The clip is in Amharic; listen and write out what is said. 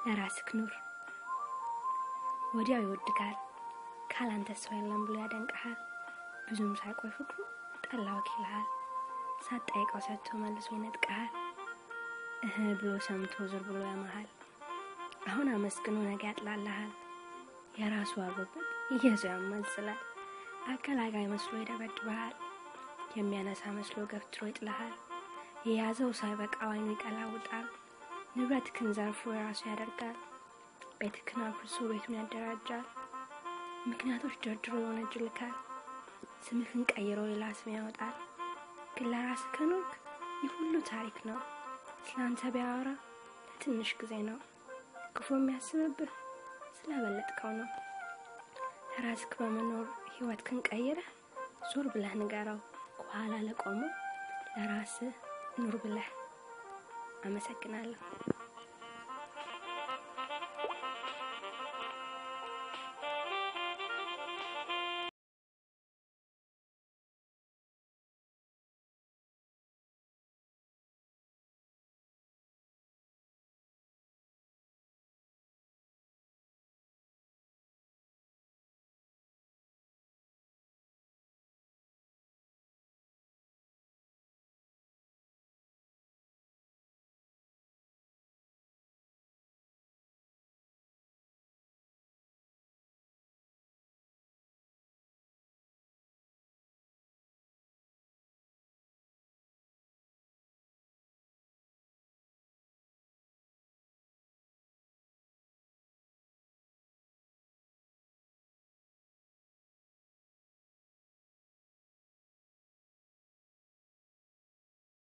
ለራስክ ኑር። ወዲያው ይወድጋል። ካላንተ ሰው የለም ብሎ ያደንቀሃል። ብዙም ሳይቆይ ፍቅሩ ጠላው ይልሃል። ሳትጠይቀው ሰጥቶ መልሶ ይነጥቀሃል። እህ ብሎ ሰምቶ ዞር ብሎ ያመሃል። አሁን አመስግኖ ነገ ያጥላልሃል። የራሱ አሮበት እየዙ ያማዝላል። አገላጋይ መስሎ ይደበድበሃል። የሚያነሳ መስሎ ገፍትሮ ይጥልሃል። የያዘው ሳይበቃ አይኑ ይቀላውጣል። ንብረትክን ዘርፎ የራሱ ያደርጋል። ቤትክን አፍርሶ ቤቱን ያደራጃል። ምክንያቶች ደርድሮ ይወነጅልካል። ስምህን ቀይሮ ሌላ ስም ያወጣል። ግን ለራስ ከኖርክ ይህ ሁሉ ታሪክ ነው። ስላንተ ቢያወራ ለትንሽ ጊዜ ነው። ክፉ የሚያስብብህ ስለበለጥከው ነው። ለራስክ በመኖር ህይወትክን ቀይረህ ዞር ብለህ ንገረው። ከኋላ ለቆመው ለራስህ ኑር ብለህ። አመሰግናለሁ።